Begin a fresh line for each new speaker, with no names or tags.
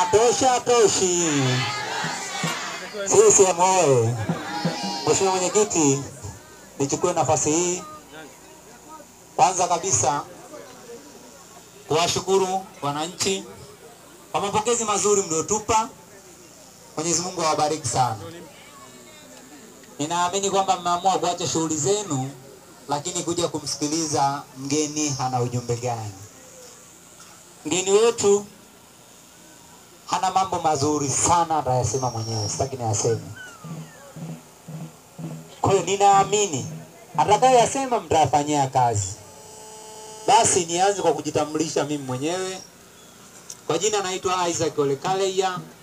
Tosha toshi. CCM oye! Mheshimiwa Mwenyekiti, nichukue nafasi hii kwanza kabisa kuwashukuru wananchi kwa mapokezi mazuri mliotupa. Mwenyezi Mungu awabariki sana. Ninaamini kwamba mmeamua kuacha shughuli zenu, lakini kuja kumsikiliza mgeni ana ujumbe gani. Mgeni wetu hana mambo mazuri sana, atayasema mwenyewe, sitaki niyaseme. Kwa hiyo ninaamini atakayoyasema mtayafanyia kazi. Basi nianze kwa kujitambulisha mimi mwenyewe. Kwa jina naitwa Isaac Ole Kaleya,